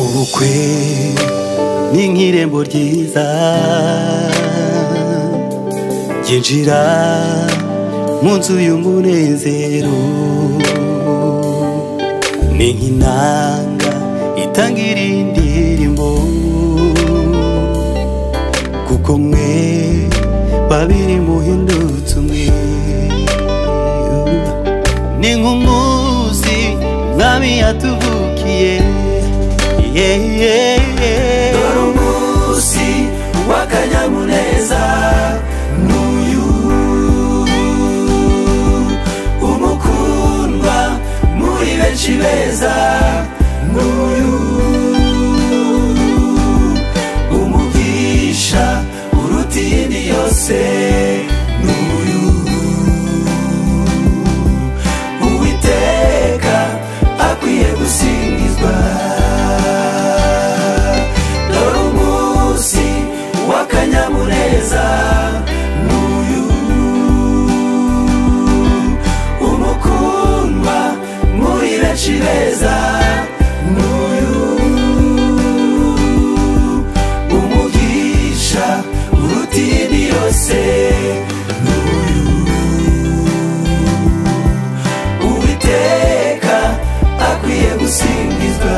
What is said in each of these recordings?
ubukwe ni nk'irembo ryiza ryinjira mu nzu y'umunezero ni nk'inanga itanga irindirimbo kuko mwe babiri muhindutse umwe ni nk'umuzi mwami yatuvukiye yeye dore umunsi w'akanyamuneza n'uyu umukundwa muri benshi beza n'uyu umugisha uruta iyindi yose n'uyu uwiteka akwiye gusingizwa dore umunsi w'akanyamuneza n'uyu umukundwa muri benshi beza n'uyu umugisha uruta iyindi yose n'uyu uwiteka akwiye gusingizwa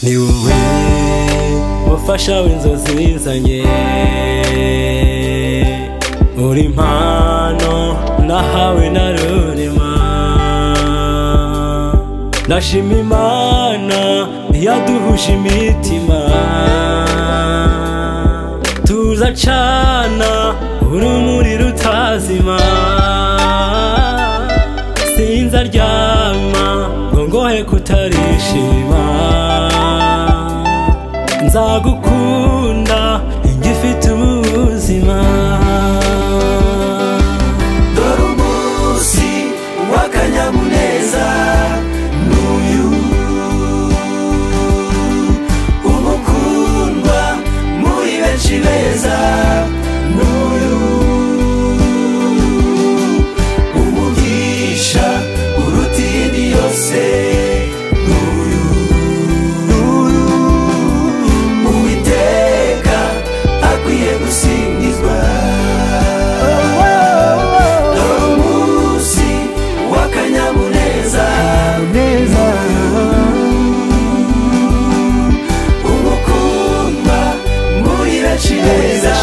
ni wowe mufasha w'inzozi zanjye uri impano nahawe na rurema ndashima imana ntiyaduhuje imitima tuza cana urumuri rutazima sinzaryama ngo ngohe kutarishima nzagukunda ngifite ubuzima dore umunsi w'akanyamuneza n'uyu umukundwa muri benshi beza n'uyu umugisha uruta iyindi yose n'uyu n'uyu uwiteka akwiye gusingizwa dore umunsi w'akanyamuneza umukundwa muri benshi beza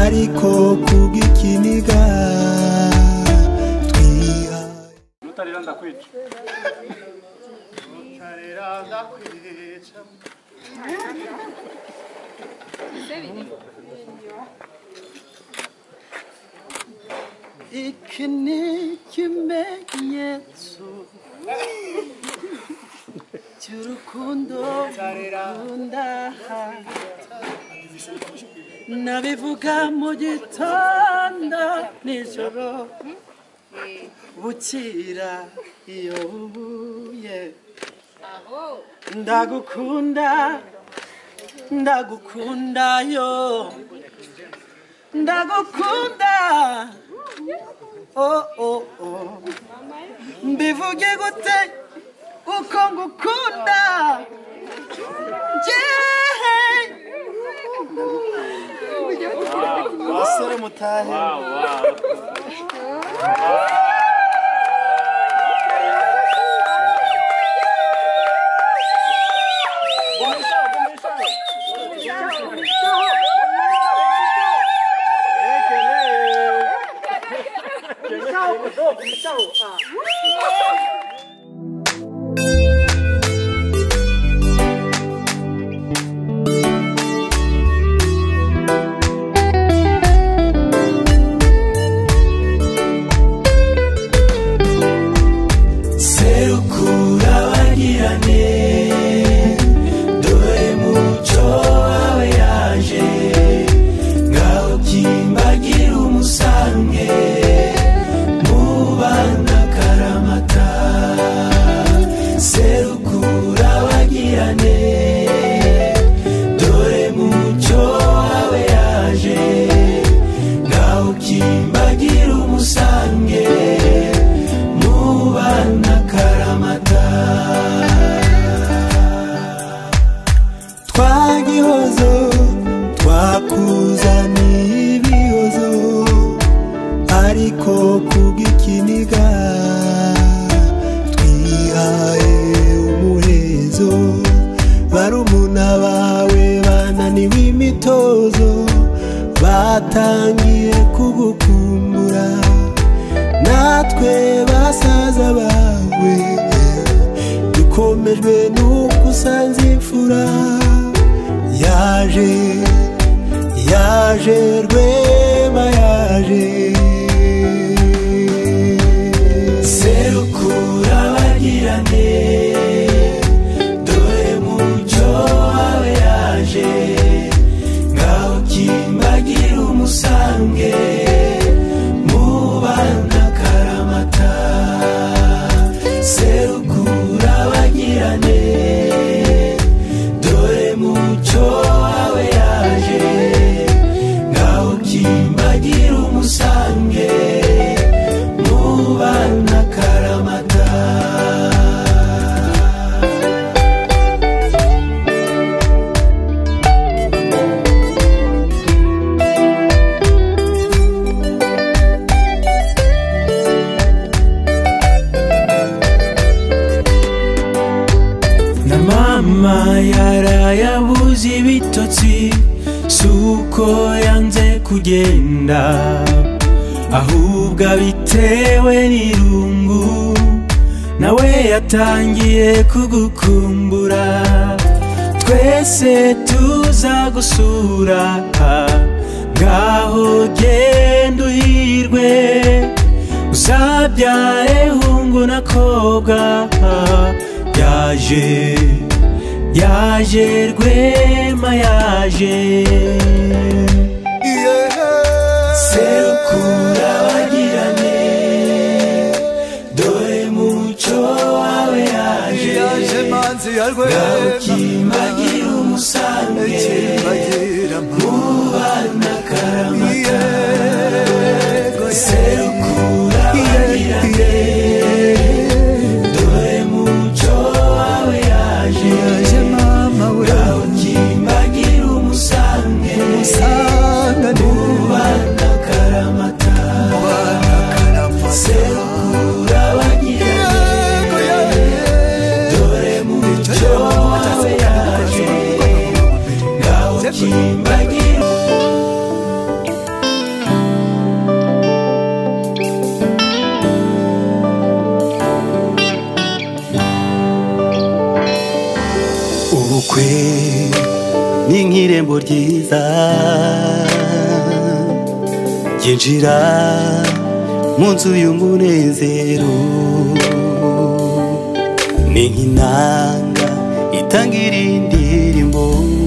ariko kubw'ikiniga twihaye utarera ndakwica utarera ndakwica iki ni ikimenyetso cy'urukundo nkunda nabivuga mu gitondo nijoro bukira iyo bubuye ndagukunda ndagukunda yo ndagukunda oh, oh, oh. mbivuge gute uko ngukunda yeah. basore mutahe serukura bagirane dore muco wawe yaje ngaho kimbagira umusange mubana karamata serukura bagirane dore muco wawe yaje ngaho kimbagira umusange mubana karamata twagihozo twakuzaniye ibihozo ariko kubw'ikiniga twihaye umuhezo barumuna bawe bananiwe imitozo batangiye kugukumbura natwe basaza bawe dukomejwe n'uko usanze imfura yaje yaje rwema yaje serukura bagirane dore muco wawe yaje ngaho kimbagira umusange mubana karamata serukura bagirane dore muco wawe yaje ngaho kimbagira umusange mubana karamata na mama yaraye abuze ibitotsi si uko yanze kugenda ahubwo abitewe n'irungu nawe yatangiye kugukumbura twese tuzagusura ngaho genda uhirwe uzabyare hungu na kobwa yaje yaje rwema yaje serukura bagirane dore muco wawe yaje yaje manzi ya rwema kimbagira umusange kimbagira mubana karamata yego serukura bagirane dore muco wawe yaje yaje mama uraho kimbagira umusange saa kwe ni nk'irembo ryiza yinjira mu nzu y'umunezero ni nk'intanga itanga irindi rimbo